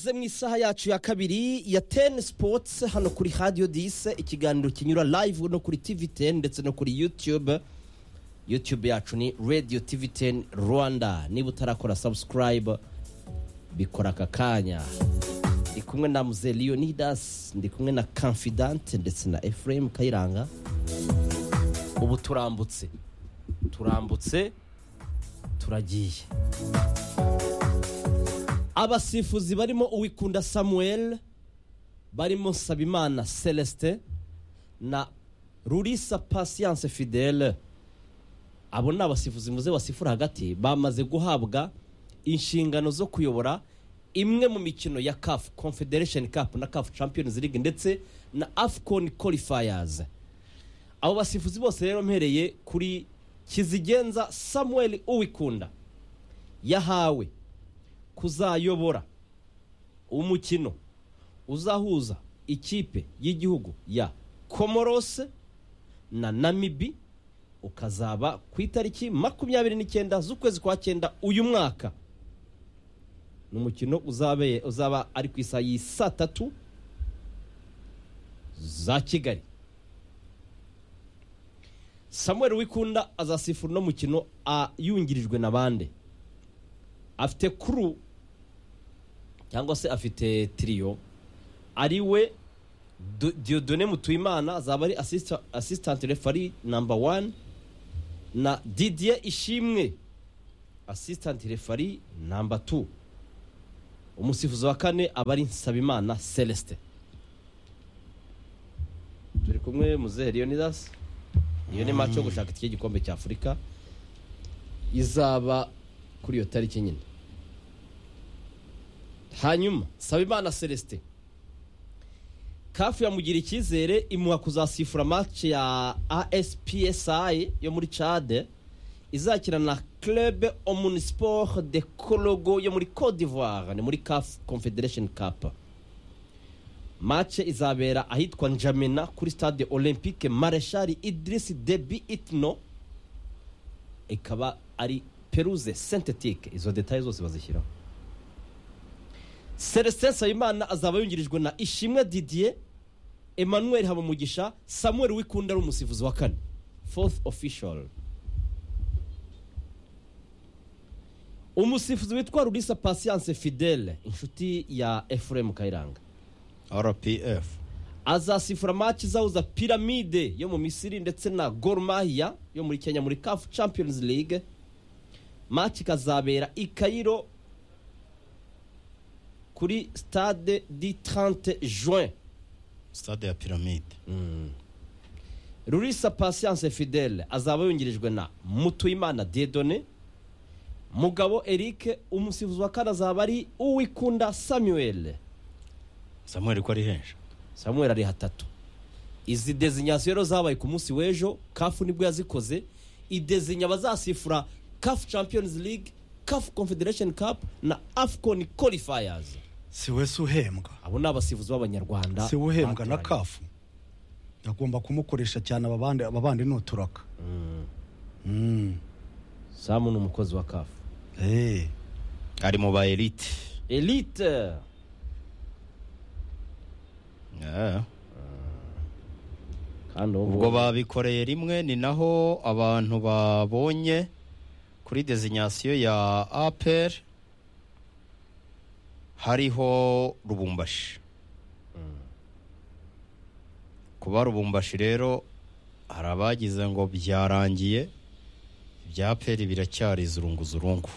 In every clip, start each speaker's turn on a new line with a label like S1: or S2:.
S1: ze mu isaha yacu ya kabiri ya teni sipotsi hano kuri hadiyo dise ikiganiro kinyura live no kuri tivi teni ndetse no kuri yutube yutube yacu ni radiyo tivi teni rwanda niba utarakora sabusikarayibe bikora aka kanya ndi kumwe na muze leonidas ndi kumwe na kamfidante ndetse na efuremu kayiranga ubu turambutse turambutse turagiye abasifuzi barimo uwikunda samuel barimo nsabimana celestin na rurisa patience fidele abo ni abasifuzi muze basifura hagati bamaze guhabwa inshingano zo kuyobora imwe mu mikino ya caf confederation cup na caf champions league ndetse na afcon qualifiers abo basifuzi bose rero mpereye kuri kizigenza samuel uwikunda yahawe kuzayobora umukino uzahuza ikipe y'igihugu ya komorose na namibi ukazaba ku itariki makumyabiri n'icyenda z'ukwezi kwa cyenda uyu mwaka ni umukino uzabe- uzaba ari ku isaha y'i saa tatu za kigali samuel wikunda azasifura uno mukino a- yungirijwe na bande afite kuru cyangwa se afite tiriyo ari we Do- diodone mutuyimana azaba ari assista- assistant refari namba wani na didier ishimwe assistant refari namba tu umusifuzi wa kane aba ari nsabimana celestin turi kumwe muzehe leonidas iyo ni maci yo gushaka iki gikombe cya afurika izaba kuri iyo tariki nyine hanyuma Sabimana Celestin kafu yamugira icyizere imuha kuzasifura match ya ASPSI yo muri Chad izakina na Club Omnisport de Kologo yo muri Cote d'Ivoire ni muri CAF Confederation Cup match izabera ahitwa N'Djamena kuri stade Olympique Marechal Idriss Deby Itno ikaba ari peruze sentetike izo detaye zose bazishyiraho celestin nsabimana azaba yungirijwe na ishimwe didier emmanuel habumugisha samuel wikunda ari umusifuzi wa kane fourth official umusifuzi witwa rurisa patience fidele inshuti ya efuremu kayiranga
S2: rpf
S1: azasifura match izahuza piramide yo mu misiri ndetse na Gor Mahia yo muri kenya muri caf champions league match ikazabera i Cairo kuri stade di 30 juin
S2: stade ya piramide
S1: rurisa patience fidele azaba yungirijwe na mutuyimana diedone mugabo eric umusifuzi wa kane azaba ari uwikunda samuel
S2: samuel ko ari henshi
S1: samuel ari hatatu izi dezinyasiyo rero zabaye ku munsi w'ejo kafu nibwo yazikoze idezinya bazasifura kafu champions league kafu confederation cup na afcon qualifiers
S3: si we si uhembwa
S1: abo ni abasifuzi b'abanyarwanda
S3: si we uhembwa na
S1: batoranyijwe.
S3: kafu agomba kumukoresha cyane ababandi ababandi ni uturaka Mm.
S1: samu ni umukozi wa kafu
S3: Eh.
S2: ari mu ba elite
S1: elite
S2: Yeah.
S1: kandi ubu
S2: ubwo babikoreye rimwe ni naho abantu babonye kuri desinyasiyo ya apr hariho rubumbashi kuba rubumbashi rero hari abagize ngo byarangiye ibya apr biracyari zurunguzurungu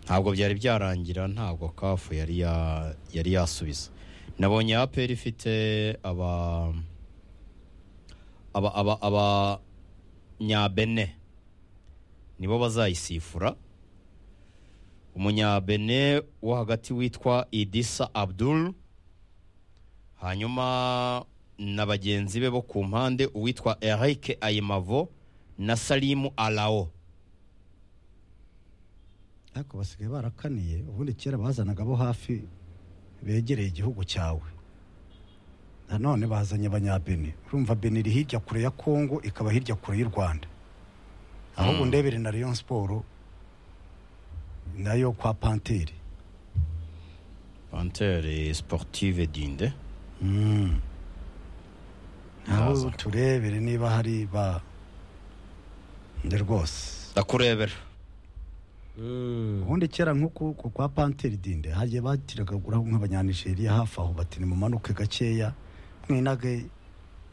S2: ntabwo byari byarangira ntabwo kafu yari ya- yari yasubiza nabonye apr ifite aba aba aba aba nyabene nibo bazayisifura umunyabene wo hagati witwa idisa abdul hanyuma na bagenzi be bo ku mpande uwitwa eric ayimavo na salimu alao
S3: ariko basigaye barakaniye ubundi kera bazanaga abo hafi begereye igihugu cyawe nanone bazanye abanyabeni urumva beni iri hirya kure ya kongo ikaba hirya kure y'u rwanda ahubwo ndebere na leon siporo nayo kwa panteri
S2: pantere sportive dinde
S3: Mm.
S2: Ndaza.
S3: naho turebere niba hari ba nde rwose
S2: ndakurebera
S3: ubundi kera nk'uku ku kwa panteri dinde hagiye batiraga guraho nk'abanyanigeriya hafi aho bati nimumanuke gakeya mwinage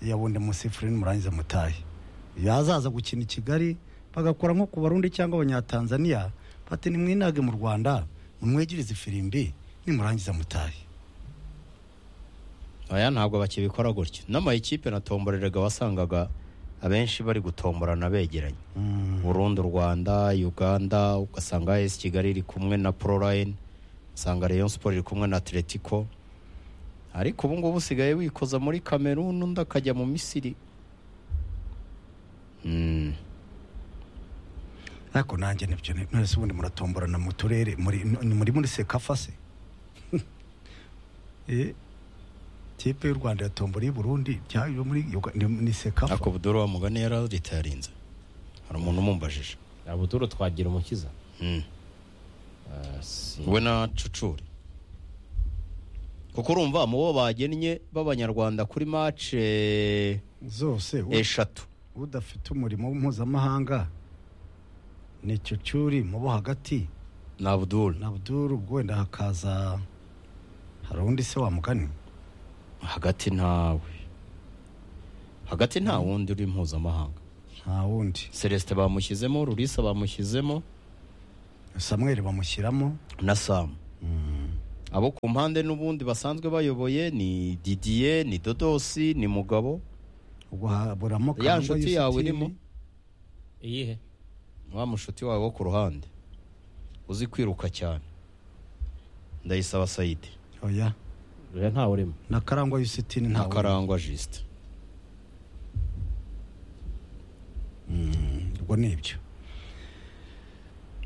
S3: yabonde musifuri nimurangiza mutahe yazaza gukina i kigali bagakora nko ku barundi cyangwa abanyatanzaniya bati nimwinage mu rwanda mumwegereze ifirimbi nimurangiza mutahe
S2: aya ntabwo bakibikora gutyo n'amayikipe natomboreraga wasangaga abenshi bari gutomborana begeranye
S3: Mm.
S2: burundu rwanda uganda ugasanga esi kigali iri kumwe na proline usanga rayon sport iri kumwe na atletico ariko ubu ngubu usigaye wikoza muri kameruni undi akajya mu misiri Mm.
S3: ariko nanjye nibyo ni- mwese ubundi muratomborana mu turere muri ni muri muri sekafa se Eh, tipe y'u rwanda yatombora iy'i burundi bya- yo muri Yuga- ni- ni sekafa
S2: ariko budoro wa mugani yari leta yarinze hari umuntu umumbajije
S1: abuturo twagira umukiza
S2: Mm.
S1: Ah, si-
S2: we na cucuri kuko urumva mu bo bagennye b'abanyarwanda kuri mace
S3: zose u-
S2: eshatu
S3: udafite umurimo mpuzamahanga ni cyucyuri mu bo hagati
S2: ni abuduru
S3: na abduru ubwo wenda hakaza hari undi se wamugani
S2: hagati ntawe hagati nta wundi uri mpuzamahanga
S3: nta wundi
S2: celestin bamushyizemo rurisa bamushyizemo
S3: samweri bamushyiramo
S2: na samu abo ku mpande n'ubundi basanzwe bayoboye ni didiye ni dodosi ni mugabo
S3: ubwo haburamo
S2: ya
S3: Kangwa
S2: nshuti yawe
S3: Yusitini.
S2: irimo
S1: iyihe
S2: wa mushuti wawe wo ku ruhande uzi kwiruka cyane ndayisaba sayidi
S3: oya
S1: oya ntawe urimo
S3: na karangwa yusitini nta
S2: nta
S3: wundi
S2: karangwa jisite
S3: ubwo ni ibyo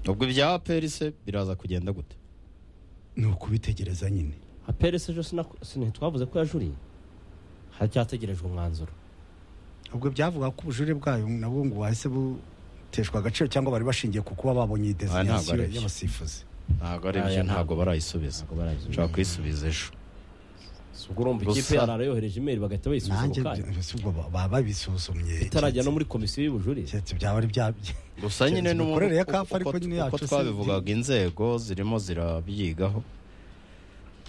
S2: ubwo ibya perise biraza kugenda gute
S3: ni ukubitegereza nyine
S1: haperese ejo sinaku- sini- twavuze ko yajuriye haracyategerejwe umwanzuro
S3: ubwo byavuga ko ubujurire bwayo nabwo ngo wahise buteshwa agaciro cyangwa bari bashingiye ku kuba babonye iyi
S2: ntabwo ari
S3: desinyasiyo
S2: byo.
S3: y'abasifuzi
S2: ntabwo ari
S1: Aya
S2: byo
S1: ntabwo.
S2: ntabwo barayisubiza
S1: ntabwo barayisubiza
S2: ushobora kuyisubiza ejo
S1: ubwo urumva ikipe
S2: Gusa-
S1: yarara yohereje imeri bagahita bayisubiza
S3: nanjye
S1: ako kanya
S3: si ubwo ba- baba babisuzumye
S1: itarajya no muri komisiyo y'ubujurire
S3: keretse byaba ari bya
S2: gusa nyine
S3: Keretse
S2: n'ubu
S3: imikorere ya
S2: uko-
S3: kafu ariko
S2: uko-
S3: nyine
S2: uko
S3: yacu si-
S2: twabivugaga inzego zirimo zirabyigaho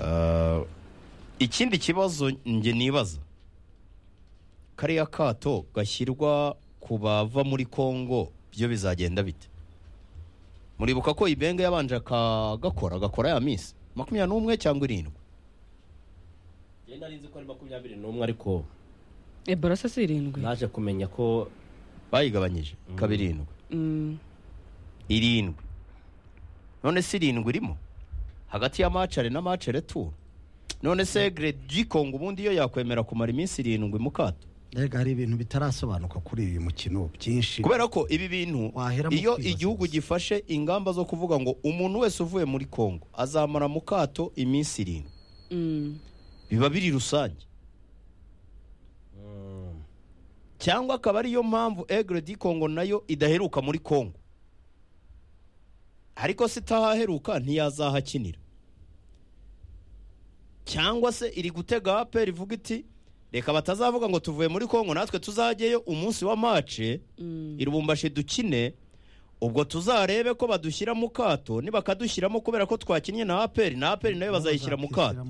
S2: Ah, ikindi kibazo njye nibaza kariya kato gashyirwa ku bava muri kongo byo bizagenda bite muribuka ko ibenge yabanje akagakora agakora ya minsi makumyabiri n'umwe cyangwa irindwi
S1: njye nari nzi ko ari makumyabiri n'umwe ariko
S4: ebola se si irindwi
S1: naje kumenya ko
S2: bayigabanyije ikaba irindwi
S4: Mm,
S2: irindwi none se irindwi irimo hagati ya macare na macere tu none se gredi kongo ubundi yo yakwemera kumara iminsi irindwi mu kato
S3: mbega hari ibintu bitarasobanuka kuri uyu mukino byinshi
S2: kubera ko ibi bintu
S3: Waheramo
S2: iyo
S3: kwibaza
S2: igihugu
S3: gusa.
S2: gifashe ingamba zo kuvuga ngo umuntu wese uvuye muri kongo azamara mu kato iminsi irindwi
S4: mm.
S2: biba biri rusange cyangwa akaba ariyo mpamvu egredi kongo nayo idaheruka muri kongo ariko se itahaheruka ntiyazahakinira cyangwa se iri gutega aperi ivuga iti reka batazavuga ngo tuvuye muri kongo natwe tuzajyeyo umunsi wa mace irubumbashi dukine ubwo tuzarebe ko badushyira mu kato nibakadushyiramo kubera ko twakinnye na aperi na aperi nayo bazayishyira mu kato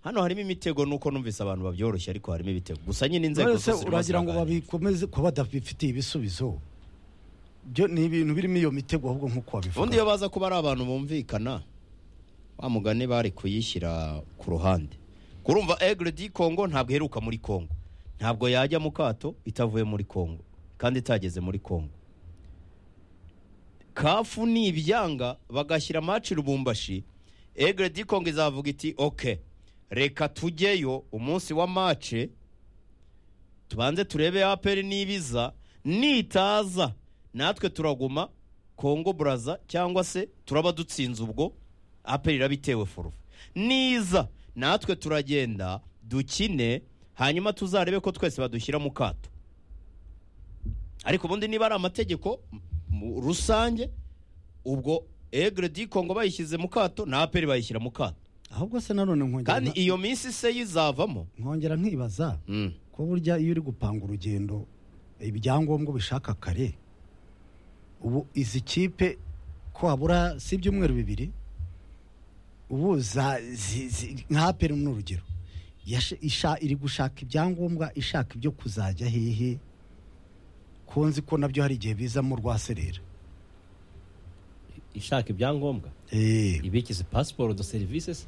S2: hano harimo imitego nuko numvise abantu babyoroshye ariko harimo ibitego gusa nyine inzego
S3: Uretse
S2: zose
S3: uragira ngo babikomeze kuba badafitiye ibisubizo byo ni ibintu birimo iyo mitego ahubwo nk'uko wabivuga
S2: ubundi iyo baza kuba ari abantu bumvikana wa mugani bari kuyishyira ku ruhande kurumva egre di kongo ntabwo iheruka muri kongo ntabwo yajya mu kato itavuye muri kongo kandi itageze muri kongo kafu ni ibyanga bagashyira maci rubumbashi egre di kongo izavuga iti oke reka tujyeyo umunsi wa mace tubanze turebe aperi n'ibiza nitaza natwe turaguma kongo buraza cyangwa se turaba dutsinze ubwo aperi iraba itewe forufu niza natwe turagenda dukine hanyuma tuzarebe ko twese badushyira mu kato ariko ubundi niba ari amategeko m- rusange ubwo egre di kongo bayishyize mu kato na aperi bayishyira mu kato
S3: ahubwo se nanone nkongera
S2: kandi
S3: nka-
S2: iyo minsi se yizavamo
S3: nkongera nkibaza
S2: Mm.
S3: ko burya iyo uri gupanga urugendo ibyangombwa ubishaka kare ubu izi kipe ko habura si ibyumweru bibiri ubu za zi- zi- nka aperi ni urugero Yasha- isha- iri gushaka ibyangombwa ishaka ibyo kuzajya hehe ko nzi ko nabyo hari igihe bizamo rwaserera
S1: ishaka ibyangombwa
S3: Eh,
S1: ibikize pasiporo do serivisi se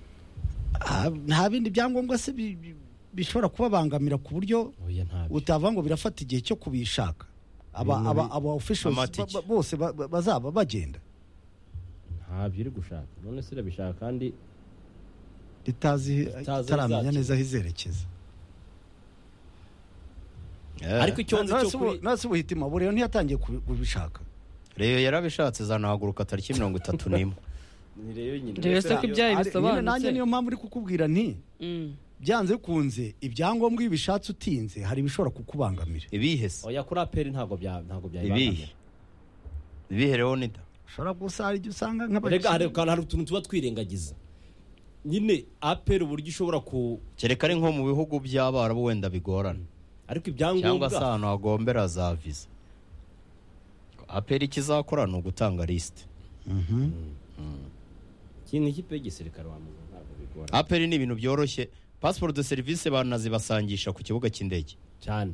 S3: ah, nta bindi byangombwa se bi- bi- bishobora kubabangamira ku buryo
S1: oya ntabyo
S3: utavuga ngo birafata igihe cyo kubishaka aba
S1: Ibintu
S3: aba
S1: bi-
S3: aba officials
S2: amatike.
S3: ba- ba- bose ba- ba- bazaba bagenda
S1: ntabyo iri gushaka none se irabishaka kandi
S3: ritazi
S1: Ritazi
S3: itaramenya
S1: izacu.
S3: neza aho izerekeza
S2: Eh.
S1: ariko icyo nzi cyo kuri
S3: nasi ubuhitima buriyo ntiyatangiye kubi- kubishaka
S2: reyo yarabishatse zanahaguruka tariki mirongo itatu n'imwe
S1: ni rero nyine
S4: rero se ko ibyaha
S3: Ari- nyine nanjye niyo
S4: bisobanutse
S3: mpamvu uri kukubwira nti
S4: Mm.
S3: byanze bikunze ibyangombwa iyo ubishatse utinze hari ibishobora kukubangamira
S2: ibihe se
S1: oya kuri aperi ntabwo bya ntabwo
S2: ibihe
S1: byayibangamira
S2: ibihe rero ni da
S3: ushobora gusa hari igihe usanga
S1: rega hari
S3: nk'abakinnyi
S1: hari utuntu tuba twirengagiza nyine aperi uburyo ishobora ku
S2: kereka ari nko mu bihugu by'abarabu wenda bigorana
S1: ariko
S2: cyangwa se
S1: ibyangombwa
S2: ahantu hagombera za viza aperi ikizakora ni ugutanga lisite
S1: ikintu ikipe y'igisirikare wamubona ntabwo bigora
S2: aperi ni ibintu byoroshye pasiporo de serivisi banazibasangisha ku kibuga cy'indege
S1: cyane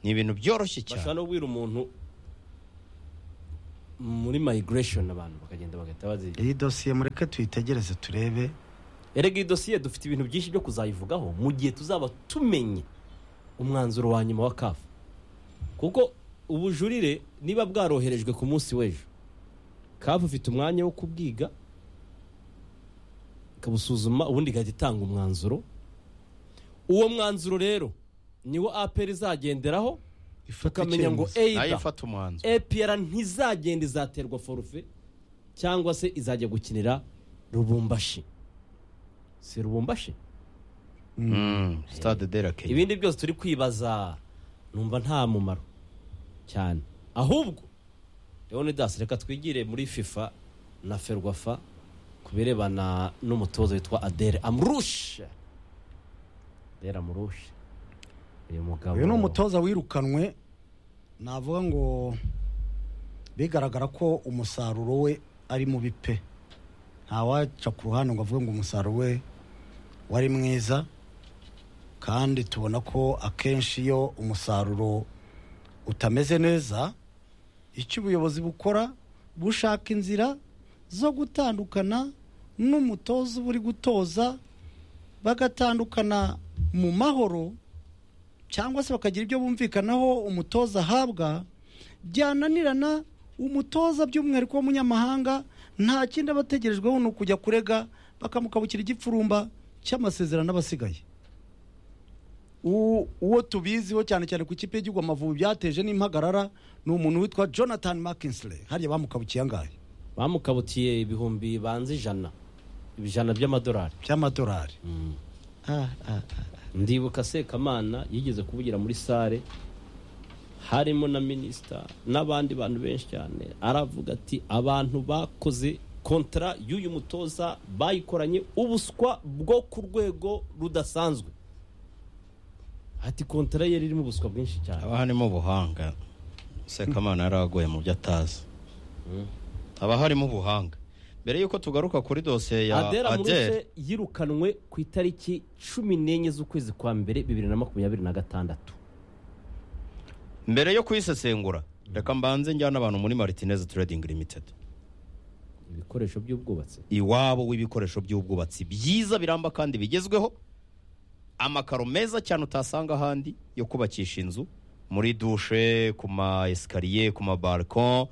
S2: ni ibintu byoroshye
S1: bashobora
S2: cyane
S1: no kubwira umuntu muri migration abantu bakagenda bagahita bazi
S3: iyi dosiye mureke tuyitegereze turebe
S1: erega iyi dosiye dufite ibintu byinshi byo kuzayivugaho mu gihe tuzaba tumenye umwanzuro wa nyuma wa kafu kuko ubujurire niba bwaroherejwe ku munsi w'ejo kafu ifite umwanya wo kubwiga ikabusuzuma ubundi igahita itanga umwanzuro uwo mwanzuro rero niwo aperi izagenderaho tukamenya ngo
S3: icyemezo.
S2: nayo
S1: eyida
S2: ifata umwanzuro
S1: epr ntizagenda izaterwa forufe cyangwa se izajya gukinira rubumbashi si rubumbashi
S2: Mm, stade de la Kenya
S1: ibindi byose turi kwibaza numva nta mumaro cyane ahubwo rero dasi reka twigire muri fifa na ferwafa ku birebana n'umutoza witwa adere amurushe adere amurushe uyu mugabo
S3: uyu ni umutoza wirukanwe navuga ngo bigaragara ko umusaruro we ari mubi pe ntawaca ku ruhande ngo avuge ngo umusaruro we wari mwiza kandi tubona ko akenshi iyo umusaruro utameze neza icyo ubuyobozi bukora bushaka inzira zo gutandukana n'umutoza uba uri gutoza bagatandukana mu mahoro cyangwa se bakagira ibyo bumvikanaho umutoza ahabwa byananirana umutoza by'umwihariko w'umunyamahanga nta kindi aba ategerejweho ni ukujya kurega bakamukabukira igipfurumba cy'amasezerano aba asigaye U- uwo tubiziho cyane cyane ku ikipe y'igihugu amavubi byateje n'impagarara ni umuntu witwa jonathan mckinsle hariya bamukabukiye angahe
S1: bamukabutiye ibihumbi banze ijana ijana by'amadolari
S3: by'amadolari Ah, ah, ah.
S1: ndibuka sekamana yigeze kuvugira muri sare harimo na minisita n'abandi bantu benshi cyane aravuga ati abantu bakoze kontara y'uyu mutoza bayikoranye ubuswa bwo ku rwego rudasanzwe ati kontara ye irimo ubuswa bwinshi cyane
S2: haba harimo ubuhanga sekamana yari aguye mu byo atazi haba harimo ubuhanga mbere y'uko tugaruka kuri dosiye ya
S1: adela
S2: adere
S1: murushe yirukanwe ku itariki cumi n'enye z'ukwezi kwa mbere bibiri na makumyabiri na gatandatu
S2: mbere yo kuyisesengura reka mbanze njyane abantu muri maritineze trading limited
S1: ibikoresho by'ubwubatsi
S2: iwabo w'ibikoresho by'ubwubatsi byiza biramba kandi bigezweho amakaro meza cyane utasanga ahandi yo kubakisha inzu muri dushe ku ma esikariye ku ma balcon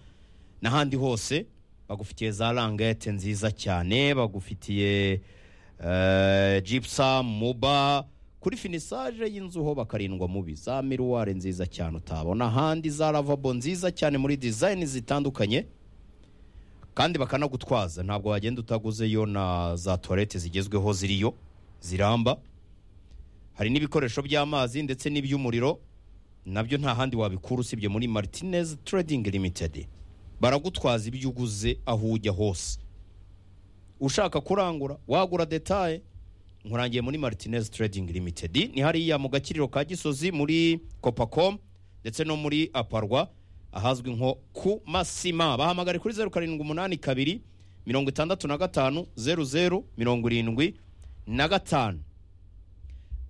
S2: n'ahandi hose bagufitiye za langete nziza cyane bagufitiye eh, gypsum muba kuri finisage y'inzu ho bakarindwa mubi za miruware nziza cyane utabona ahandi za lavabo nziza cyane muri design zitandukanye kandi bakanagutwaza ntabwo wagenda utaguzeyo na za tuwarete zigezweho ziriyo ziramba hari n'ibikoresho by'amazi ndetse n'iby'umuriro nabyo nta handi wabikura usibye muri martinez trading limited baragutwaza ibyo uguze aho ujya hose ushaka kurangura wagura detaye nkurangiye muri martinez trading limited ni hariya mu gakiriro ka gisozi muri copacom ndetse no muri aparwa ahazwi nko ku masima bahamagare kuri zeru karindwi umunani kabiri mirongo itandatu na gatanu zeru zeru mirongo irindwi na gatanu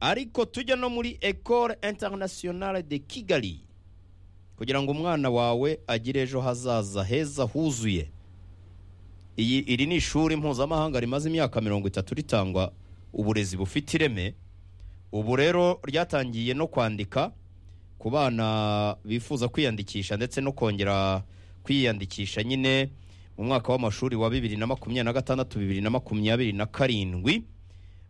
S2: ariko tujya no muri ecole internationale de kigali kugira ngo umwana wawe agire ejo hazaza heza huzuye iyi iri ni ishuri mpuzamahanga rimaze imyaka mirongo itatu ritangwa uburezi bufite ireme ubu rero ryatangiye no kwandika ku bana bifuza kwiyandikisha ndetse no kongera kwiyandikisha nyine mu mwaka w'amashuri wa bibiri na makumyabiri na gatandatu bibiri na makumyabiri na karindwi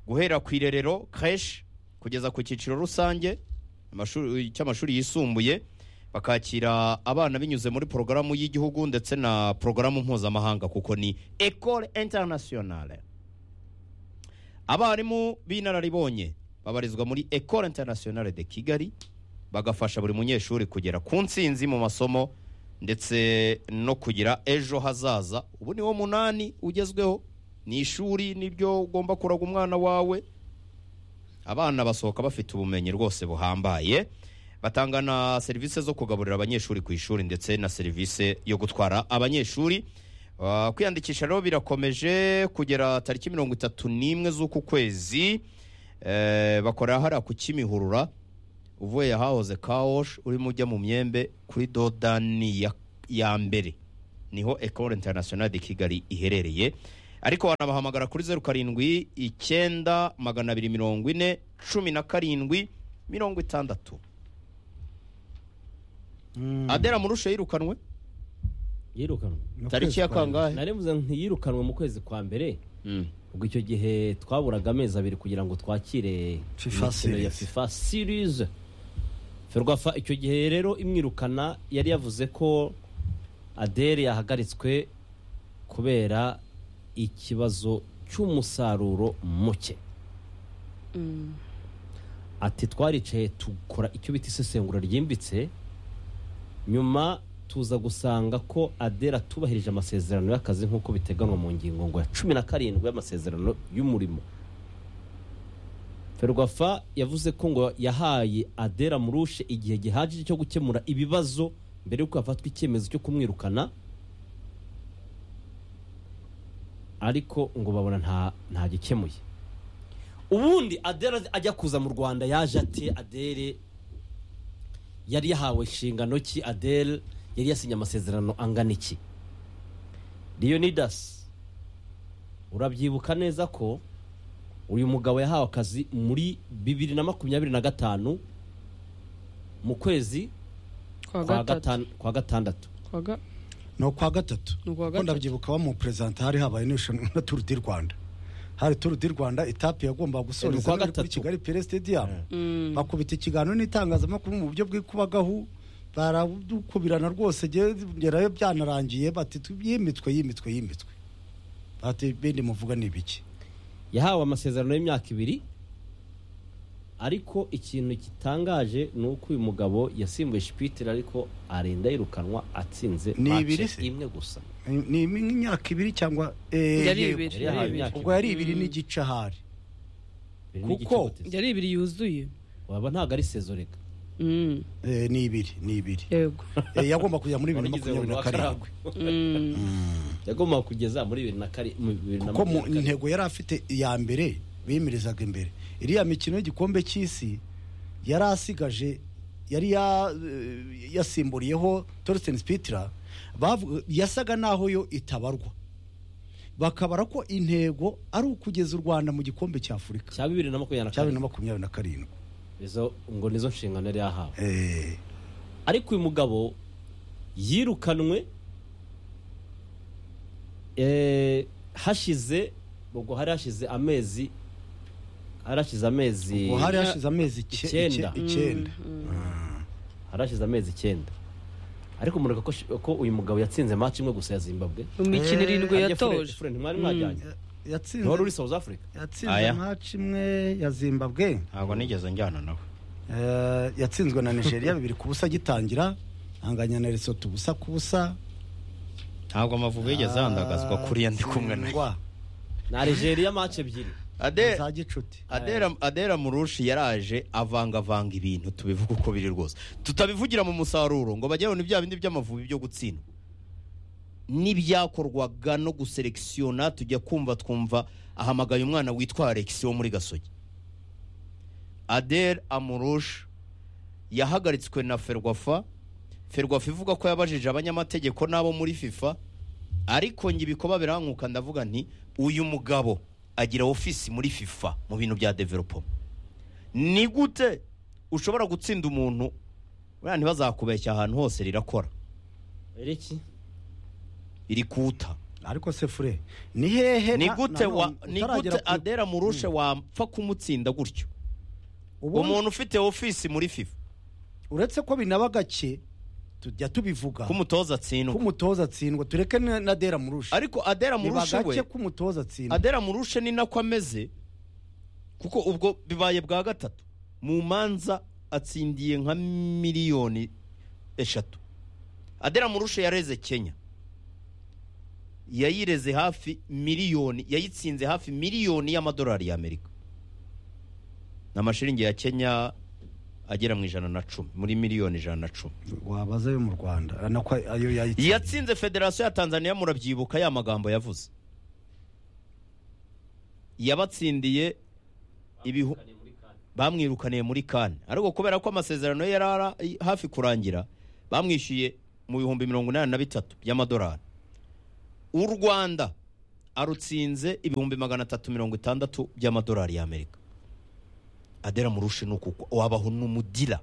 S2: guhera ku irerero keshi kugeza ku cyiciro rusange amashuri- cy'amashuri yisumbuye bakakira abana binyuze muri porogaramu y'igihugu ndetse na porogaramu mpuzamahanga kuko ni ecole internationale abarimu b'inararibonye babarizwa muri ecole internationale de kigali bagafasha buri munyeshuri kugera ku ntsinzi mu masomo ndetse no kugira ejo hazaza ubu ni wo munani ugezweho ni ishuri nibyo ugomba kuraga umwana wawe abana basohoka bafite ubumenyi rwose buhambaye batanga na serivisi zo kugaburira abanyeshuri ku ishuri ndetse na serivisi yo gutwara abanyeshuri Ah, kwiyandikisha rero birakomeje kugera tariki mirongo itatu n'imwe z'uku kwezi Eh, bakora hariya ku kimihurura uvuye ahahoze kawoshi urimo ujya mu myembe kuri dodani ya, ya mbere niho ecole internationale de kigali iherereye ariko wanabahamagara kuri zeru karindwi icyenda magana abiri mirongo ine cumi na karindwi mirongo itandatu adera murushe yirukanwe
S1: yirukanwe
S3: Mu
S2: tariki
S3: kwezi
S2: ya
S3: kwa
S2: kangahe
S1: narevuze ntiyirukanwe mu kwezi kwa mbere
S2: Mm.
S1: ubwo icyo gihe twaburaga amezi abiri kugira ngo twakire
S3: FIFA
S1: imikino ya
S3: series.
S1: fifa series ferwafa icyo gihe rero imwirukana yari yavuze ko adere yahagaritswe kubera ikibazo cy'umusaruro muke
S4: Mm.
S1: ati twaricaye tukora icyo bita isesengura ryimbitse nyuma tuza gusanga ko adera atubahirije amasezerano y'akazi nk'uko biteganywa mu ngingo ngo ya cumi na karindwi y'amasezerano y'umurimo ferwafa yavuze ko ngo yahaye adera murushe igihe gihagije cyo gukemura ibibazo mbere y'uko hafatwa icyemezo cyo kumwirukana ariko ngo babona nta ntagikemuye ubundi adere ajya kuza mu rwanda yaje ate adere yari yahawe inshingano ki adere yari yasinye amasezerano angana iki leonidas urabyibuka neza ko uyu mugabo yahawe akazi muri bibiri na makumyabiri na gatanu mu kwezi
S4: Kwa
S1: kwa
S4: gatatu.
S1: gatan- kwa gatandatu
S4: Kwa ga-
S3: ni ukwa gatatu
S4: Ni ukwa
S3: kuko
S4: gatatu.
S3: ndabyibuka wa mu perezida hari habaye n'irushanwa na turu di rwanda hari turu di rwanda itapi yagombaga
S1: Ni
S3: gusoreza
S1: ukwa
S3: none kuri
S1: gatatu.
S3: kigali pere sitediyamu
S4: Mm.
S3: bakubita ikiganiro n'itangazamakuru mu buryo bw'ikubagahu baradukubirana rwose gerayo byanarangiye bati tu- yimitwe yimitwe yimitwe bati bindi muvuga ni ibiki
S1: yahawe amasezerano y'imyaka ibiri ariko ikintu gitangaje ni uko uyu mugabo yasimbuye shipitire ariko arinda yirukanwa atsinze
S3: Ni
S1: match
S3: ibiri se?
S1: imwe gusa
S3: ni ni imyaka ibiri cyangwa eh,
S4: Yari
S3: yego.
S4: ibiri.
S1: yari yahawe imyaka
S3: ubwo yari ibiri n'igice ahari
S1: ibiri n'igice
S3: kuko-
S1: guteze.
S4: Yari ibiri yuzuye.
S1: waba ntabwo ari sezo reka
S4: Mm.
S3: Eh, ni ibiri ni ibiri
S4: Yego.
S3: Eh, yagomba kujya muri bibiri na
S1: Waragize
S3: makumyabiri na
S1: buri wa
S3: karindwi
S4: Mm.
S1: yagomba kugeza muri bibiri na kari- mu bibiri na
S3: kuko mu
S1: makumyabiri na kane.
S3: ntego yari afite iya mbere bimirizaga imbere iriya mikino y'igikombe cy'isi yari asigaje yari ya- eh, yasimburiyeho torsten spitira yasaga n'aho yo itabarwa bakabara ko intego ari ukugeza u rwanda mu gikombe cya afurika
S1: cya bibiri na makumyabiri na
S3: cya bibiri na
S1: kane
S3: makumyabiri na karindwi
S1: Izo- ngo nizo nshingano yari yahawe
S3: Eh,
S1: ariko uyu mugabo yirukanwe eh, hashize ubwo hari hashize amezi hari hashize amezi
S3: ubwo hari hashize amezi ice-
S1: Icyenda.
S3: ice- icyenda
S1: hari hashize amezi icyenda ariko mureka ko, shi- ko uyu mugabo yatsinze match imwe gusa ya zimbabwe
S4: Mu mikino
S3: Eh,
S4: irindwi
S1: Harya Fure-
S4: yatoje.
S1: Fure ntimwari mwajyanye
S3: yatsinze
S1: ntiwari uri south africa
S3: yatsinze
S2: Aya.
S3: maci imwe ya zimbabwe
S2: ntabwo nigeze njyana nawe
S3: Eh, yatsinzwe na nigeria bibiri ku busa agitangira anganya na resoto ubusa ku busa
S2: ntabwo amavubi yigeze ahandagazwa kuri yandi kumwe nayo
S3: Atsindwa
S1: na Algeria match ebyiri
S2: ade
S3: za gicuti
S2: adera adera murushi yaraje avangavanga ibintu tubivuga uko biri rwose tutabivugira mu musaruro ngo bajye babona ibya bindi by'amavubi byo gutsindwa n'ibyakorwaga no guselekisiyona tujya kumva twumva ahamagaye umwana witwa alex wo muri gasogi adera amurushi yahagaritswe na ferwafa ferwafa ivuga ko yabajije abanyamategeko n'abo muri fifa ariko njye ibikoba birankuka ndavuga nti uyu mugabo agira ofisi muri fifa mu bintu bya developo ni gute ushobora gutsinda umuntu buriya ntibazakubeshya ahantu hose rirakora
S1: Eriki
S2: irikuta
S3: ariko se fure ni hehe
S2: ni
S3: na-
S2: gute
S3: na
S2: wa
S3: none
S2: ni
S3: utaragera
S2: gute
S3: ku-
S2: adera murushe wapfa kumutsinda gutyo
S3: ubundi
S2: umuntu ufite ofisi muri fifa
S3: uretse ko binaba gake tujya tubivuga
S2: k'umutoza atsindwa
S3: k'umutoza atsindwa tureke na na dera murusha
S2: ariko adera
S3: biba
S2: murushe we
S3: gake k'umutoza atsindwa
S2: adera murushe ni nako ameze kuko ubwo bibaye bwa gatatu mu manza atsindiye nka miliyoni eshatu adera murushe yareze kenya yayireze hafi miliyoni yayitsinze hafi miliyoni y'amadolari y'amerika ni amashiringi ya kenya agera mu ijana na cumi muri miliyoni ijana na cumi
S3: wabaza ayo mu rwanda ah, nako ayo yayitsindiye
S2: yatsinze federasiyo ya tanzania murabyibuka ya magambo yavuze yabatsindiye ibihu bamwirukaniye muri kane ariko kubera ko amasezerano ye yari ara- hafi kurangira bamwishyuye mu bihumbi mirongo inani na bitatu by'amadolari u rwanda arutsinze ibihumbi magana atatu mirongo itandatu by'amadolari y'amerika adera murushe ni ukuko wabaho n'umudira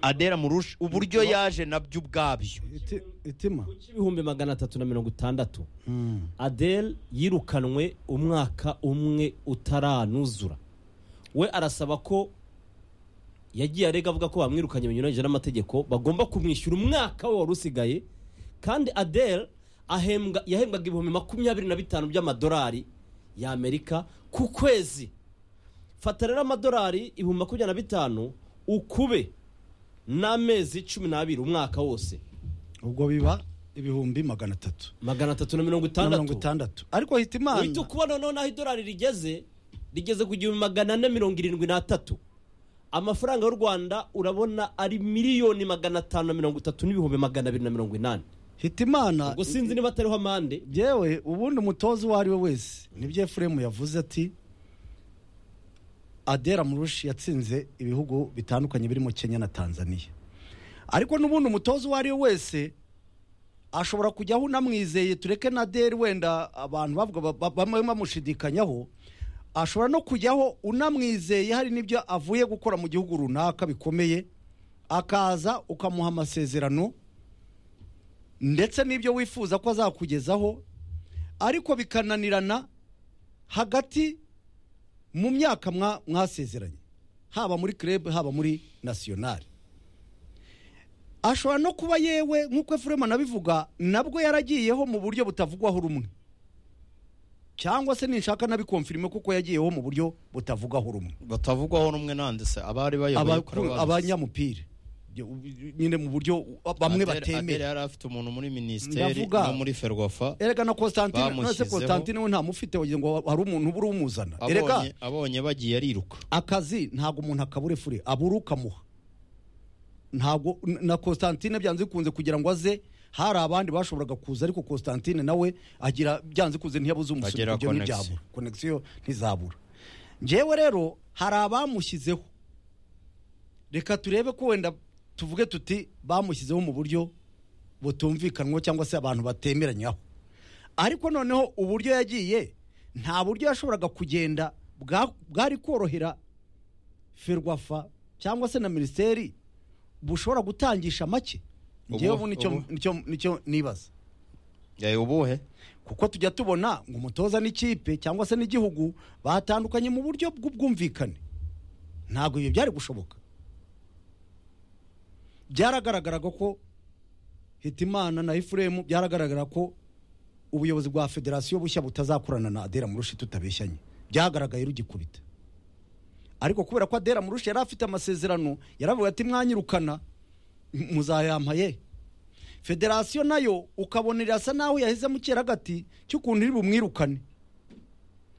S2: adera murushe uburyo yaje nabyo ubwabyo
S3: Iti- itima
S1: ibihumbi magana atatu na mirongo itandatu
S3: Mm.
S1: Adele yirukanwe umwaka umwe utaranuzura we arasaba ko yagiye arega avuga ko bamwirukanye binyuranyije n'amategeko bagomba kumwishyura umwaka we wari usigaye kandi Adele ahembwa yahembwaga ibihumbi makumyabiri na bitanu by'amadolari y'amerika ku kwezi fata rero amadolari ibihumbi makumyabiri na bitanu ukube n'amezi cumi n'abiri umwaka wose
S3: ubwo biba ibihumbi magana atatu
S1: magana atatu na mirongo
S3: na mirongo
S1: itandatu
S3: itandandatu ariko hita imana
S1: uhita ukubona noneho n'aho idolari rigeze rigeze ku gihumbi magana ane mirongo irindwi n'atatu amafaranga y'u rwanda urabona ari miliyoni magana atanu na mirongo itatu n'ibihumbi magana abiri na mirongo inani
S3: hita imana
S1: ubwo sinzi niba atariho amande
S3: yewe ubundi umutoza uwo ari we wese nibyo efuremu yavuze ati adera murushi yatsinze ibihugu bitandukanye birimo kenya na tanzania ariko n'ubundi umutoza uwo ari we wese ashobora kujyaho unamwizeye tureke na deri wenda abantu bavuga ba- ba- bamwe bamushidikanyaho ashobora no kujyaho unamwizeye hari n'ibyo avuye gukora mu gihugu runaka bikomeye akaza ukamuha amasezerano ndetse n'ibyo wifuza ko azakugezaho ariko bikananirana hagati mu myaka mwa- mwasezeranye haba muri club haba muri nasiyonari ashobora no kuba yewe nk'uko efurema anabivuga nabwo yaragiyeho mu buryo butavugwaho rumwe cyangwa se ninshaka nabikomfirime kuko yagiyeho mu buryo butavugwaho rumwe
S2: batavugwaho rumwe nande se abari bayoboye
S3: Abakuru- abanyamupira Byo- nyine mu buryo bamwe batemera
S2: yari afite umuntu muri minisiteri
S3: Ndavuga.
S2: no muri ferwafa
S3: erega na Constantine none se
S2: Bamushyizeho.
S3: Constantine we ntamufite wagira ngo hari umuntu ubura umuzana erega
S2: abonye abonye bagiye ariruka
S3: akazi ntabwo umuntu akabure fure abura ukamuha ntabwo na Constantine byanze bikunze kugira ngo aze hari abandi bashoboraga kuza ariko Constantine nawe agira byanze bikunze ntiyabuze umusoro
S2: Agira
S3: ibyo
S2: connection.
S3: ntibyabura connection ntizabura njyewe rero hari abamushyizeho reka turebe ko wenda tuvuge tuti bamushyizeho mu buryo butumvikanwa cyangwa se abantu batemeranyaho ariko noneho uburyo yagiye nta buryo yashoboraga kugenda bwa- bwari korohera ferwafa cyangwa se na minisiteri bushobora gutangisha make
S2: Ubu-
S3: ngewe ubu nicyo-
S2: ubu.
S3: nicyo- nicyo nibaza
S2: yayo ubuhe
S3: kuko tujya tubona ngo umutoza n'ikipe cyangwa se n'igihugu batandukanye mu buryo bw'ubwumvikane ntabwo ibyo byari gushoboka byaragaragaraga ko hitimana na efuremu byaragaragara ko ubuyobozi bwa federasiyo bushya butazakorana na adera murushi tutabeshyanye byagaragaye rugikubita ariko kubera ko adera murushi yari afite amasezerano yaravuga ati mwanyirukana muzayampaye federasiyo nayo ukabona irasa naho yahezemo ikiragati cy'ukuntu iri bumwirukane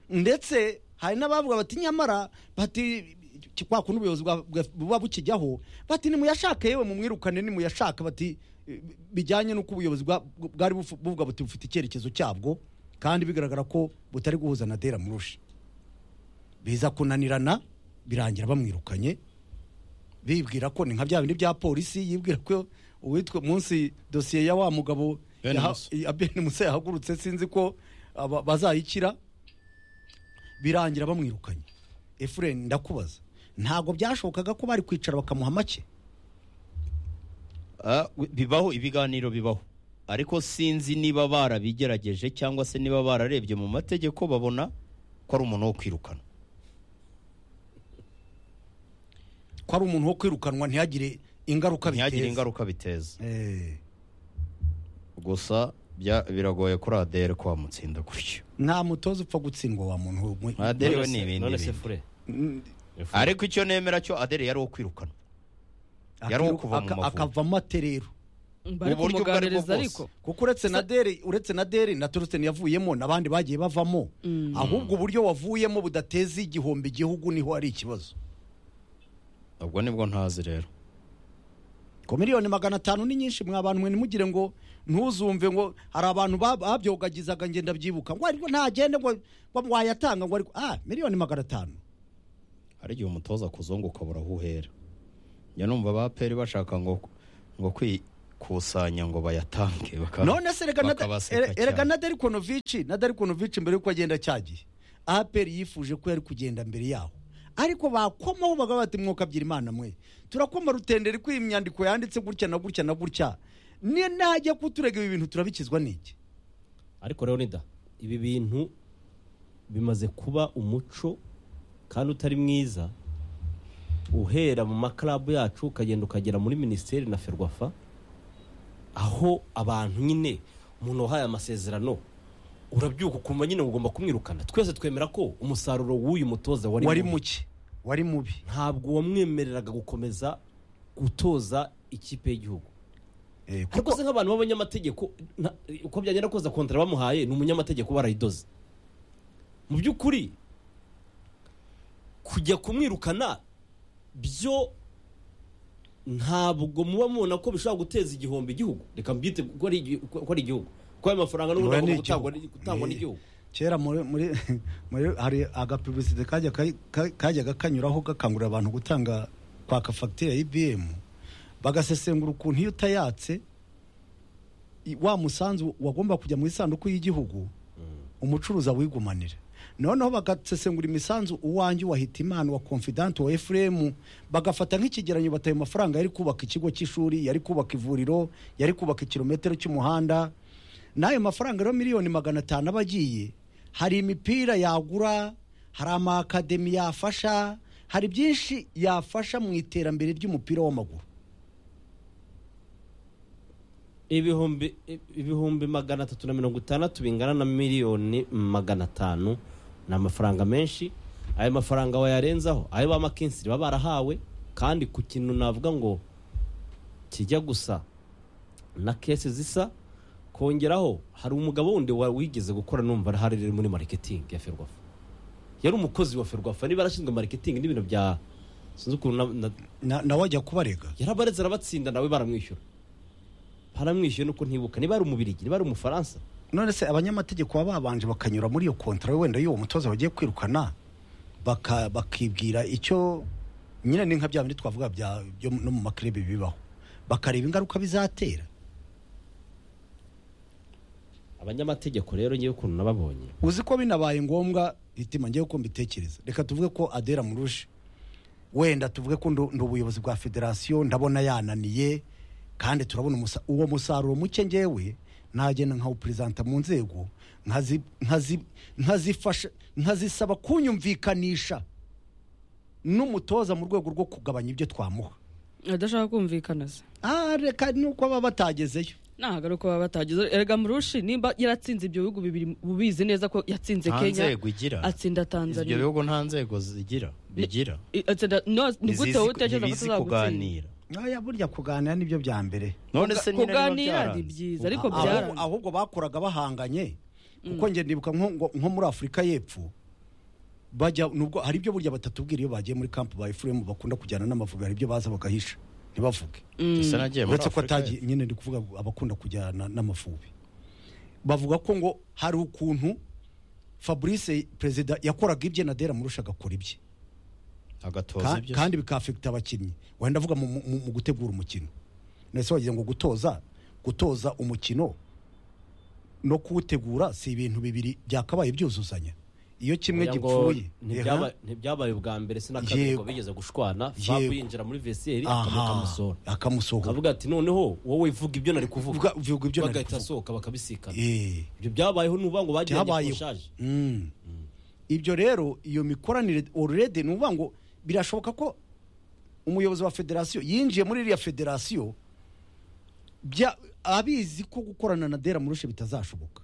S3: ndetse hari n'abavuga bati nyamara bati ki- kwa kuntu ubuyobozi bwa- bwa- buba bukijyaho bati nimuyashake yewe mumwirukane nimuyashake bati eh, bijyanye n'uko ubuyobozi bwa- bwari bufu- buvuga buti bufite icyerekezo cyabwo kandi bigaragara ko butari guhuza na dera murusha biza kunanirana birangira bamwirukanye bibwira ko ni nka bya bindi bya polisi yibwira ko uwitwa munsi dosiye ya wa mugabo
S2: Ben
S3: yaha-
S2: Musa.
S3: ya ben musa yahagurutse sinzi ko aba- bazayikira birangira bamwirukanye efureni ndakubaza ntabwo byashobokaga ko bari kwicara bakamuha make
S2: Ah, wi- bibaho ibiganiro bibaho ariko sinzi niba barabigerageje cyangwa se niba bararebye mu mategeko babona ko ari umuntu wo kwirukana
S3: ko ari umuntu wo kwirukanwa ntihagire ingaruka
S2: ntihagire
S3: biteza.
S2: ingaruka biteza
S3: Eh,
S2: gusa bya- biragoye kuri adere ko wamutsinda gutyo
S3: nta mutoza upfa gutsindwa wa muntu we-
S2: Ah, de- Derewe ni ibindi
S1: none se
S2: bintu.
S1: fure
S3: Mm,
S2: ariko icyo nemera cyo adere yari uwo kwirukana Yari uwo kuva mu
S3: aka-
S2: Mavubi.
S3: akavamo aterero
S4: bari
S2: Mu buryo ubwo ari bwo
S4: kumuganiriza
S2: bwose.
S4: ariko
S3: kuko uretse na
S4: Sa-
S3: deri uretse na deri na torsten yavuyemo n'abandi bagiye bavamo
S4: Mm.
S3: ahubwo uburyo wavuyemo budateza igihombo igihugu niho ari ikibazo
S2: ubwo nibwo ntazi rero
S3: ko miliyoni magana atanu ni nyinshi mwa bantu mwe ntimugire ngo ntuzumve ngo hari abantu ba- babyogagizaga ngenda byibuka ngo ariko ntagende ngo ngo wayatanga ngo ariko ah miliyoni magana atanu
S2: hari igihe umutoza akuzungu ukabura aho uhera njya numva abaperi bashaka ngo ngo kwikusanya ngo bayatange baka-
S3: none se erega na-
S2: bakabaseka
S3: ere- erega
S2: cyane.
S3: na derikonovici na derikonovici mbere y'uko agenda cyagiye aperi yifuje ko yari kugenda mbere yaho ariko bakomaho bagaba bati mwukabyira imana mwe turakoma rutenderi kuri imyandiko yanditse gutya na gutya na gutya ni najya kuturega ibi bintu turabikizwa n'iki
S1: ariko leonida ibi bintu bimaze kuba umuco kandi utari mwiza uhera mu makarabu yacu ukagenda ukagera muri minisiteri na ferwafa aho abantu nyine umuntu wahaye amasezerano urabyuka ukumva nyine ugomba kumwirukana twese twemera ko umusaruro w'uyu mutoza wari
S3: wari
S1: mubi.
S3: muke wari mubi
S1: ntabwo wamwemereraga gukomeza gutoza ikipe y'igihugu
S3: Eh,
S1: ariko se nk'abantu b'abanyamategeko nta- uko byagenda koza kontara bamuhaye ni umunyamategeko barayidoze mu by'ukuri kujya kumwirukana byo ntabwo muba mubona ko bishobora guteza igihombo igihugu reka mbyite ko ari igi- ko ari igihugu ko ayo mafaranga n'ubundi
S3: Oya, ni
S1: agomba gutangwa
S3: igihugu.
S1: n'i- gutangwa
S3: Eh.
S1: n'igihugu
S3: kera muri muri muri hari agapubulisite kajya ka- ka- kajyaga kanyuraho gakangurira abantu gutanga kwaka fagitire ya ibm bagasesengura ukuntu iyo utayatse i- wa musanzu wagomba kujya mu isanduku y'igihugu umucuruzi awigumanira noneho bagasesengura imisanzu uwanjye wa hitimana wa confidant wa efuremu bagafata nk'ikigeranyo bataye amafaranga yari kubaka ikigo cy'ishuri yari kubaka ivuriro yari kubaka ikirometero cy'umuhanda n'ayo mafaranga rero miliyoni magana atanu aba agiye hari imipira yagura hari amakademi yafasha hari byinshi yafasha mu iterambere ry'umupira w'amaguru
S1: ibihumbi ibihumbi magana atatu na mirongo itandatu bingana na miliyoni magana atanu ni amafaranga menshi ayo mafaranga wayarenzaho ayo ba makinsiri baba barahawe kandi ku kintu navuga ngo kijya gusa na kesi zisa kongeraho hari umugabo wundi wa- wigeze gukora numva hari rero muri mariketingi ya ferwafa yari umukozi wa ferwafa niba yarashinzwe mariketingi n'ibintu bya sinzi ukuntu na- na-
S3: Na- nawe ajya kubarega
S1: yarabaretse arabatsinda nawe baramwishyura baramwishyuye nuko ntibuka niba ari umubirigi niba ari umufaransa
S3: none se abanyamategeko baba babanje bakanyura muri iyo kontara wenda y'uwo mutoza bagiye kwirukana baka- bakibwira icyo nyine ni nka bya bindi twavuga bya- byo no mu makerebe bibaho bakareba ingaruka bizatera
S1: abanyamategeko rero ngewe ukuntu nababonye
S3: uzi ko binabaye ngombwa itima ngewe uko mbitekereza reka tuvuge ko adera murushe wenda tuvuge ko ndu- ndi ubuyobozi bwa federasiyo ndabona yananiye kandi turabona umusa- uwo musaruro muke ngewe nagenda nkawuperezanta mu nzego nkazi- nkazi- nkazifasha nkazisaba kunyumvikanisha n'umutoza mu rwego rwo kugabanya ibyo twamuha
S4: adashaka kumvikana se
S3: Ah, reka nuko baba batagezeyo
S4: nahagaruka baba batageze erega murushi nimba yaratsinze ibyo bihugu bibiri ubizi neza ko yatsinze
S2: nta
S4: kenya
S2: nzego igira
S4: atsinda
S2: ibyo
S4: tanzania
S2: bihugu nta nzego zigira bigira
S4: I- atsinda no ni gute wowe utekereza ko
S2: ntibizi
S4: atazagutsinda
S2: kuganira
S3: nkaya burya kuganira nibyo bya mbere
S2: none se nyine niba
S4: kuganira ni
S2: byaranze.
S4: byiza ariko
S3: Ahubwo-
S4: byaranze
S3: ahubwo bakoraga bahanganye kuko njye ndibuka nko ngo- nko muri afurika y'epfo bajya nubwo hari ibyo burya batatubwira iyo bagiye muri kampu ba efuremu bakunda kujyana n'amavubi hari ibyo baza bagahisha ntibavuge
S2: Ese nagiye muri
S3: uretse ko
S2: Afurika
S3: atagiye nyine ndi kuvuga abakunda kujyana n'amavubi bavuga ko ngo hari ukuntu fabrice perezida yakoraga ibye nadera murusha agakora ibye
S2: agatoza
S3: Ka-
S2: ibyo
S3: kandi bikafekita abakinnyi wenda ndavuga mu- mu mu gutegura umukino ndetse wagira ngo gutoza gutoza umukino no kuwutegura si ibintu bibiri byakabaye byuzuzanya iyo kimwe
S1: Kugira ngo
S3: gipfuye
S1: ntibyaba- Ntibyabaye ubwa mbere si na kabiri
S3: Yego.
S1: ngo bigeze gushwana Fab
S3: Yego.
S1: yinjira muri vesiyeri
S3: aha,
S1: akamusohora
S3: akamusohora
S1: akavuga ati noneho wowe vuga ibyo nari kuvuga
S3: Vuga- vuga ibyo nari
S1: bagahita
S3: kuvuga.
S1: asohoka bakabisikana
S3: Eh.
S1: ibyo byabayeho nuvuga ngo bagiranye
S3: Byabayeho.
S1: kurushaje
S3: Mm. ibyo rero iyo mikoranire orurede ni ukuvuga ngo birashoboka ko umuyobozi wa federasiyo yinjiye muri iriya federasiyo bya- abizi ko gukorana na dera murushe bitazashoboka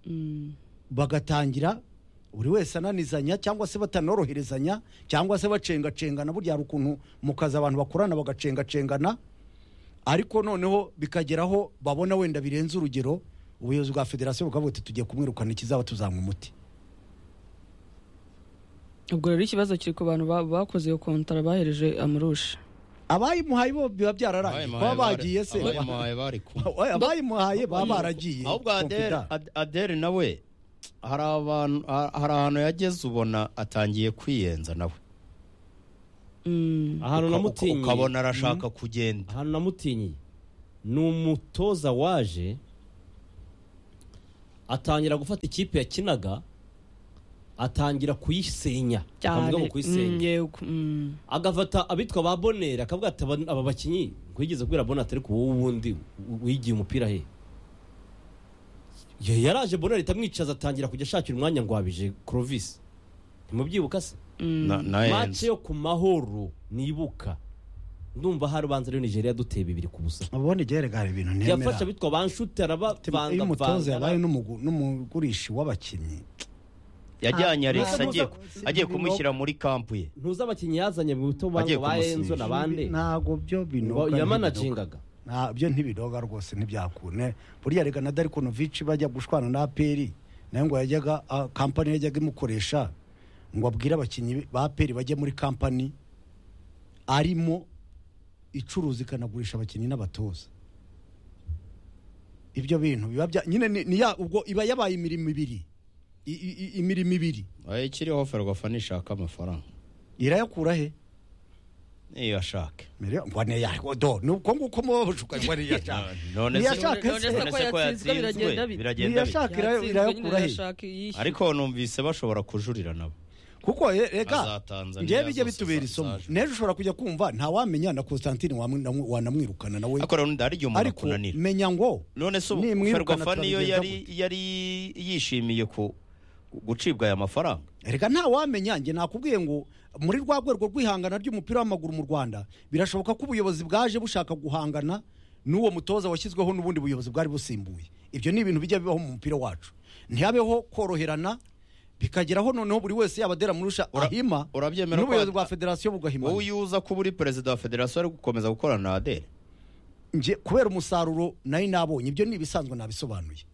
S4: Mm.
S3: bagatangira buri wese ananizanya cyangwa se batanoroherezanya cyangwa se bacengacengana burya hari ukuntu mu kazi abantu bakorana bagacengacengana ariko noneho bikageraho babona wenda birenze urugero ubuyobozi bwa federasiyo bukavuga ati tugiye kumwirukana ikizaba tuzanywa umuti
S4: ubwo rero ikibazo kiri ku bantu ba- bakoze iyo kontara bahereje amarushi
S3: abayimuhaye bo biba byararagiye baba bagiye se
S2: abayimuhaye bari kumwe
S3: Oya, abayimuhaye baba baragiye
S2: ahubwo adere
S3: Confident.
S2: Ad- adere nawe hari abantu ha- hari ahantu yageze ubona atangiye kwiyenza nawe
S4: Mm.
S1: ahantu
S2: Uka-
S1: namutinyiye
S2: ukabona arashaka kugenda
S1: ahantu namutinyiye ni umutoza waje atangira gufata ikipe yakinaga atangira kuyisenya
S4: cyane
S1: akavuga ngo
S4: Mm,
S1: kuyisenya
S4: yego Mm.
S1: agafata abitwa ba bonera akavuga ati "Aba- aba bakinnyi nkwigeze kubwira bonera ariko wowe ubundi w- wigiye umupira he Ya- yaraje bonera itamwicaza atangira kujya ashakira umwanya ngo wabije clovis ntimubyibuka se
S2: Na-
S1: mace
S2: nahenze
S1: yo ku mahoro nibuka ndumva hari ubanza rero nigeria duteye bibiri ku busa
S3: ubundi gerega hari ibintu
S1: yafashe
S3: ntemera
S1: abitwa banshute
S3: iyo umutoza yabaye
S1: arabavangavanga
S3: n'umugu- n'umugurishi w'abakinnyi
S2: yajyanye
S3: Ah,
S2: Alex
S3: ntabwo
S2: agiye
S3: ntabwo
S2: ku-
S3: si
S2: agiye
S3: ibintu
S2: kumushyira muri kampu ye
S1: ntuzi abakinnyi yazanye mu buto
S2: Agiye
S1: ba enzo
S2: kumusibisha.
S1: na bande
S3: ntabwo byo binoga
S1: yamanagingaga
S3: nta byo ntibinoga rwose ntibyakune burya rega na darikonovici bajya gushwana na aperi nayo ngo yajyaga ah, kampani yajyaga imukoresha ngo abwire abakinnyi ba aperi bajye muri kampani arimo icuruza ikanagurisha abakinnyi n'abatoza ibyo bintu biba bya nyine ni, ni ya, ubwo iba yabaye imirimo ibiri I- i- i- imirimo ibiri
S2: Oya, ikiriho ferwafa nishaka amafaranga
S3: irayakura he
S2: niyo ashake
S3: Mire- ngo niya- do ni uko nguko muba bushuka ngo niyashaka
S2: none se
S3: Niyashaka
S4: None se
S3: se.
S4: ko yatsinzwe biragenda bite?
S2: biragenda bite
S3: Niyashaka irayo-
S4: Yatsinzwe,
S3: irayakura
S4: nyine
S3: he?
S4: irashaka iyishyura.
S2: ariko numvise bashobora kujurira nabo
S3: kuko e-
S2: Za
S3: rega
S2: Tanzania
S3: ngewe bijya
S2: zose
S3: bitubera
S2: za-
S3: isomo
S2: zaje.
S3: n'ejo ushobora kujya kumva ntawamenya na constantine wamwi- namu- wanamwirukana nawe
S2: ariko rero hari igihe umuntu
S3: ariko
S2: akunanira
S3: menya ngo
S2: none se ubu
S3: nimwirukana
S2: ferwafa niyo
S3: turabigenza
S2: yari
S3: gute?
S2: yari yishimiye ku gucibwa aya mafaranga
S3: reka ntawamenya njye nakubwiye ngo muri rwa rwego rw'ihangana ry'umupira w'amaguru mu rwanda birashoboka ko ubuyobozi bwaje bushaka guhangana n'uwo mutoza washyizweho n'ubundi buyobozi bwari busimbuye ibyo ni ibintu bijya bibaho mu mupira wacu ntihabeho koroherana bikageraho noneho buri wese yaba adera murusha
S2: Ura-
S3: ahima
S2: urabyemera ko
S3: n'ubuyobozi
S2: at-
S3: bwa federasiyo
S2: wowe
S3: bugahimana
S2: iyo uza kuba uri perezida wa federasiyo ari gukomeza gukorana na adere
S3: nje kubera umusaruro nari nabonye ibyo ni ibisanzwe nabisobanuye